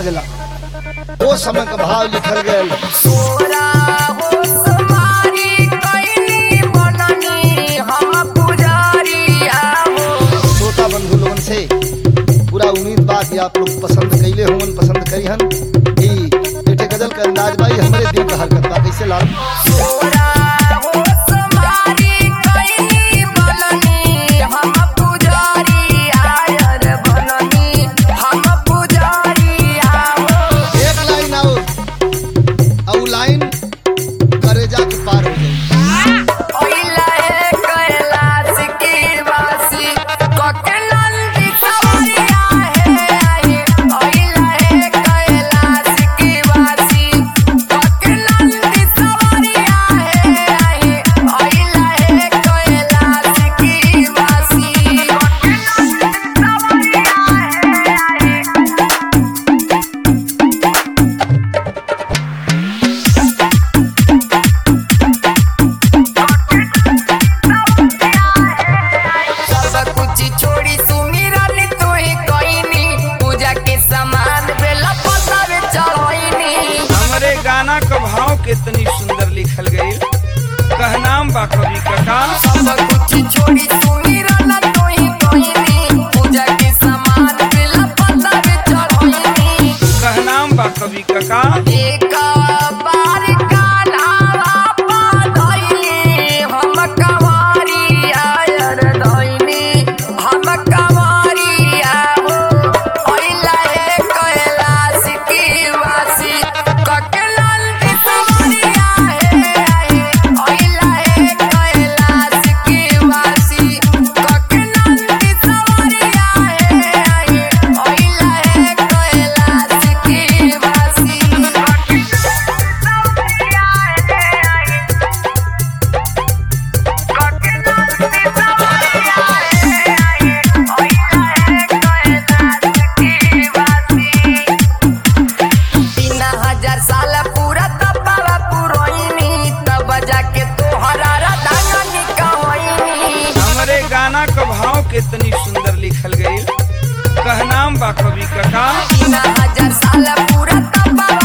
जाला वो समय का भाव लिखल गयल तोरा हो समारी कैली बननी हम पुजारिया हो श्रोता बंधु लोगन से पूरा उम्मीद बा कि आप लोग पसंद कैले होंगे पसंद करी हन ई एठे गजल के अंदाज भाई हमरे दिल का हरकत बा कैसे लाल तोरा हो समारी कैली बननी हम पुजारिया रे बननी हम पुजारिया हो एक लाइन आओ और लाइन करेजा के पार हो जाए ओइला है कैलाश की वासी ककनंदी सवरिया है आई ओइला है कैलाश की वासी ककनंदी सवरिया है आई ओइला है कैलाश की वासी ककनंदी सवरिया है आई सब कुछ छोड़ी सुमिरन तू ही कईनी पूजा के सामान बेला पतावे चढ़ाईनी हमरे गाना का भाव कितनी सुंदर लिखल गई कहनाम बा कवि कका सब कुछ छोड़ी सुमिरन तू ही कईनी पूजा के सामान बेला पतावे चढ़ाईनी कहनाम बा कवि कका एक बार कान्हा पाधइली हम कवारी आयर धइनी हम कवारी हो ओइला हे कैलाश की वासी ककनंदी सवरिया हे आई ओइला हे कैलाश की वासी ककनंदी सवरिया हे आई ओइला हे कैलाश की वासी तीन हजार साल पूरा तपावा पुरोइनी तब जाके तोहरा राधानी कहनी हमरे गाना का भाव कितनी सुंदर लिखल गई कहनाम बा कवि कका तीन हजार साल पूरा तपावा